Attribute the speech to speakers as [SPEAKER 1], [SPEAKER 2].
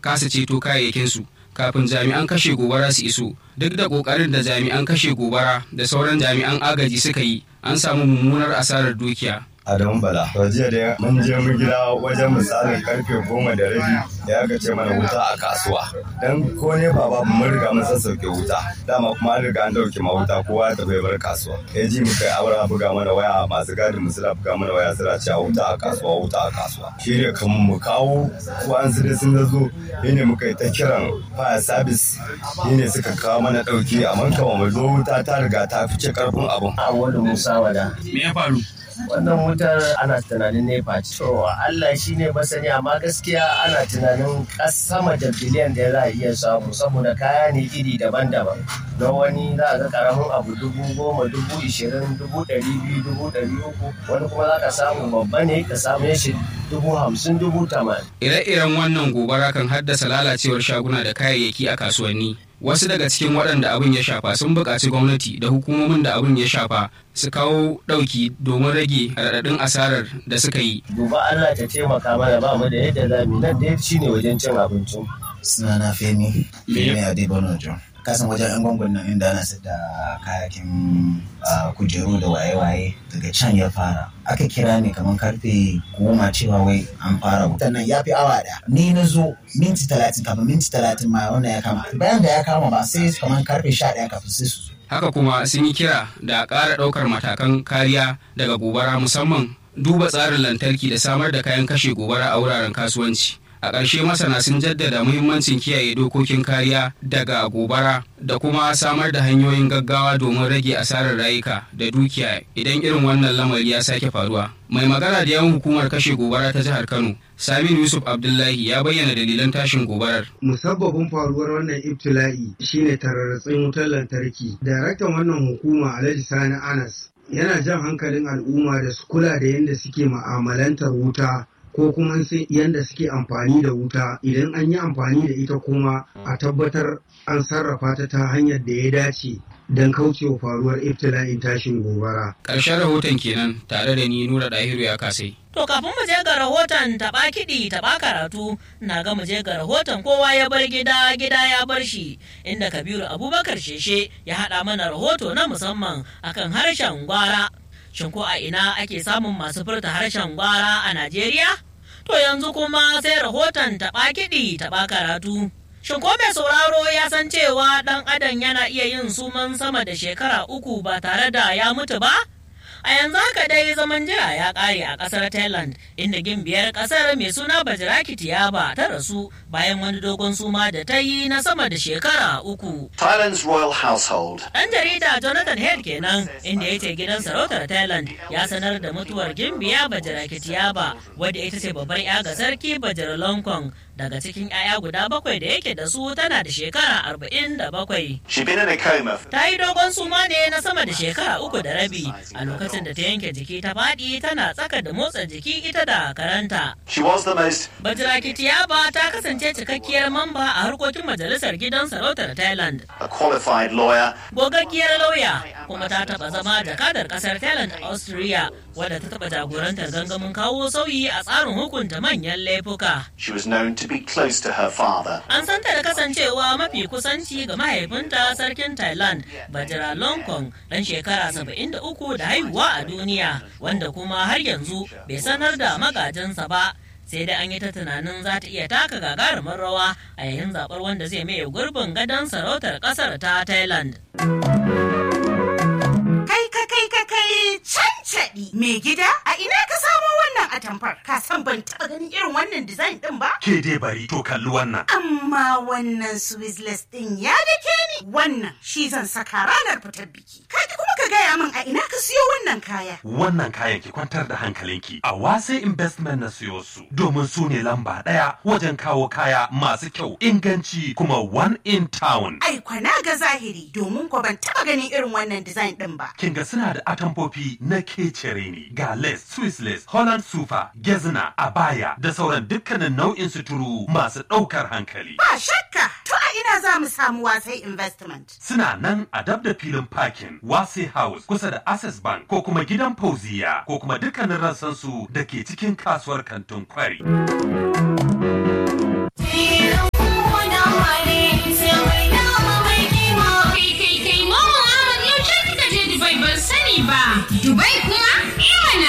[SPEAKER 1] kasa ceto kayayyakinsu kafin jami'an kashe gobara su iso duk da kokarin da jami'an kashe gobara da sauran jami'an agaji suka yi an samu mummunar asarar dukiya
[SPEAKER 2] Adamu Bala. To jiya da mun je mu gida wajen misalin karfe goma da rabi ya aka ce mana wuta a kasuwa. Dan ko ne baba mun riga mun sassauke wuta. Dama kuma an riga an dauke ma wuta kowa ta bai bar kasuwa. Ya ji mu kai abara buga mana waya masu gadin mu suna buga mana waya suna cewa wuta a kasuwa wuta a kasuwa. Shi ne kan mu kawo ko an su sun zo ne muka yi ta kiran fire service ne suka kawo mana dauki amma kama mu zo wuta ta riga ta fice karfin abun.
[SPEAKER 3] Awwalu Musa wada.
[SPEAKER 1] me ya faru
[SPEAKER 3] wannan wutar ana tunanin nepa ce. To Allah shi ne masani amma gaskiya ana tunanin sama da biliyan da za a iya samu saboda kaya ne iri daban-daban. Don wani za a ga karamin abu dubu goma dubu ishirin dubu ɗari biyu dubu ɗari uku wani kuma za ka samu babba ne ka samu shi dubu hamsin dubu tamanin.
[SPEAKER 1] ire-iren wannan gobara kan haddasa lalacewar shaguna da kayayyaki a kasuwanni wasu daga cikin waɗanda abin ya shafa sun buƙaci gwamnati da hukumomin da abin ya shafa su kawo ɗauki domin rage raɗaɗin asarar da suka yi
[SPEAKER 3] Duba Allah ta taimaka mana ba mu da yadda za mu yi. nan da shi ne wajen cin abincin.
[SPEAKER 4] sunana femi
[SPEAKER 1] Me ya-
[SPEAKER 4] femi adebono john kasan wajen yan gwangon nan inda ana sayar da kayakin ah, kujeru da waye-waye daga can ya fara aka kira ni kamar karfe goma cewa wai an fara wutan nan ya fi awa da ni na zo minti talatin kafin minti talatin ma wannan ya kama bayan da ya kama ba sai kamar karfe sha ɗaya kafin sai su zo
[SPEAKER 1] haka kuma sun yi kira da a ƙara ɗaukar matakan kariya daga gobara musamman duba tsarin lantarki da samar da kayan kashe gobara a wuraren kasuwanci a ƙarshe masana sun jaddada muhimmancin kiyaye dokokin kariya daga gobara da kuma samar da hanyoyin gaggawa domin rage asarar rayuka da dukiya idan irin wannan lamari ya sake faruwa mai magana da yawan hukumar kashe gobara ta jihar kano saminu yusuf abdullahi ya bayyana dalilan tashin gobarar
[SPEAKER 5] musabbabin faruwar wannan ibtila'i shine tararratsin wutar lantarki daraktan wannan hukuma alhaji sani anas yana jan hankalin al'umma da su kula da yadda suke ma'amalantar wuta ko kuma sai yadda suke amfani da wuta idan an yi amfani da ita kuma a tabbatar an sarrafa ta ta hanyar da ya dace don kaucewa faruwar ibtila'in tashin gobara
[SPEAKER 1] ƙarshen rahoton kenan tare da ni nura dahiru ya kasai
[SPEAKER 6] To kafin mu je ga rahoton taɓa kiɗi taɓa karatu na ga mu je ga rahoton kowa ya bar gida gida ya bar shi inda Kabiru Abubakar Sheshe ya haɗa mana rahoto na musamman akan harshen gwara. Shin ko a ina ake samun masu furta harshen gwara a Najeriya? To yanzu kuma sai rahoton taɓa kiɗi taɓa karatu. Shin ko mai sauraro ya san cewa ɗan adam yana iya yin suman sama da shekara uku ba tare da ya mutu ba? A yanzu haka dai zaman jira ya ƙare a ƙasar Thailand inda gimbiyar ƙasar mai suna Bajiraki Tiyaba ta rasu bayan wani dogon suma da ta yi na sama da shekara uku.
[SPEAKER 7] Thailand's royal household
[SPEAKER 6] Ɗan jarida Jonathan Head kenan inda ya ce gidan sarautar Thailand ya sanar da mutuwar gimbiya Bajiraki Tiyaba wadda ita ce babbar 'ya ga sarki Bajar Longkong daga cikin 'ya'ya guda bakwai da yake da su tana da shekara arba'in da bakwai.
[SPEAKER 7] She'd been in a coma. for-
[SPEAKER 6] Ta yi dogon suma ne na sama da shekara uku da rabi a lokacin da ta yanke jiki ta faɗi tana tsaka da motsa jiki ita da karanta.
[SPEAKER 7] She was the most
[SPEAKER 6] Bajiraki Tiyaba ta kasance cikakkiyar mamba a harkokin majalisar gidan sarautar Thailand.
[SPEAKER 7] a qualified lawyer.
[SPEAKER 6] Gogaggiyar lauya kuma ta taɓa zama jakadar ƙasar Thailand a Austria wadda ta taɓa jagorantar gangamin kawo sauyi a tsarin hukunta manyan laifuka.
[SPEAKER 7] She was known to be close to her father.
[SPEAKER 6] An santa da kasancewa mafi kusanci ga mahaifinta sarkin Thailand, Bajira Longkong, ɗan shekara 73 da haihuwa a duniya, wanda kuma har yanzu bai sanar da magajinsa ba. Sai dai an yi ta tunanin za ta iya taka gagarumar rawa a yayin zaɓar wanda zai maye gurbin gadon sarautar ƙasar ta Thailand.
[SPEAKER 8] Kai ka kai ka kai cancaɗi mai gida a ina ka samo wannan atamfar ka san ban taɓa ganin irin wannan design ɗin ba
[SPEAKER 9] Ke dai bari to kalli wannan.
[SPEAKER 8] amma wannan swizzless ɗin ya dake ni wannan shi zan saka ranar fitar biki kaji kuma ka gaya min a ina ka siyo wannan kaya
[SPEAKER 9] Wannan kayan ki kwantar da hankalinki a wase investment na siyo su domin su ne lamba ɗaya wajen kawo kaya masu kyau inganci kuma one in town.
[SPEAKER 8] ai kwana ga zahiri domin ko ban taɓa ganin irin wannan design ɗin ba
[SPEAKER 9] Kin ga suna da atamfofi na kecere ne ga lace, Swiss lace, Holland sufa, gezna, abaya da sauran dukkanin nau'in suturu masu ɗaukar hankali.
[SPEAKER 8] ba shakka to a ina za mu samu wasai investment
[SPEAKER 9] Suna nan a dab da filin parking Wase House kusa da Access Bank ko kuma gidan Fauziya ko kuma dukkanin rassansu da ke cikin kasuwar kantin kwari.
[SPEAKER 10] ba. Dubai kuma? Iman